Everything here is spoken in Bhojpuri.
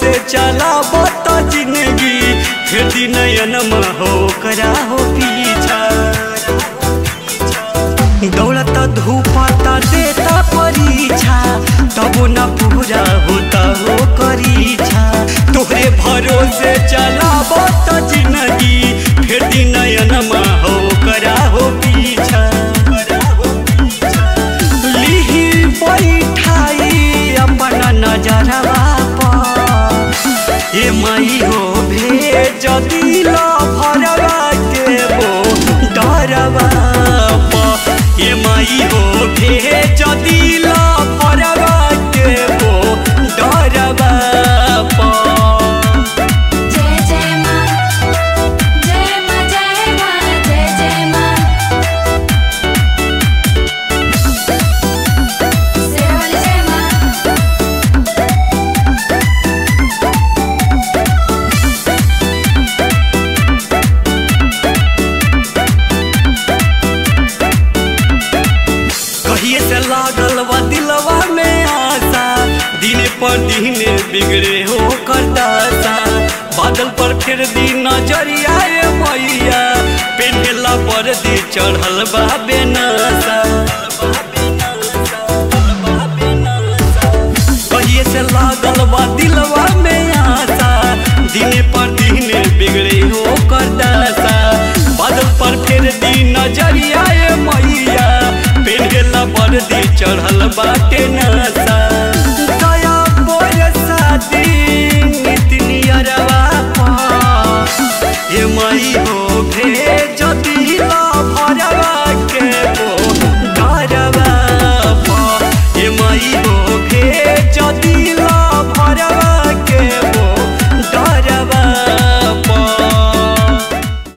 भरोसे चला बत जिंदगी फिर दिन नयनमा हो करा हो पीछा दौलत धूपता देता परीक्षा तब न पूरा होता हो करीछा तोहरे भरोसे चला बत जिंदगी फिर दिन नयनमा हो करा हो पीछा लिही बैठाई अपन नजरवा पर ए मई हो भेज दिल भरवा के वो डरवा पर ए मई हो भेज दिल भरवा के वो डरवा पर जय जय माँ जय माँ जय माँ जय जय माँ सेवल जय माँ कहिए से लागल बा दिलवा में आशा दिन पर दिन बिगड़े हो करदासा बादल पर फिर दिन नजरिया ए मैया पेन्हला पर दी चढ़ल बा बेनसा कहिए से लागल बा दिलवा में आशा दिन पर दिन बिगड़े हो करदासा बादल पर फिर दिन नजरिया ए मैया पेन्हला पर दी चढ़ल बाटे नशा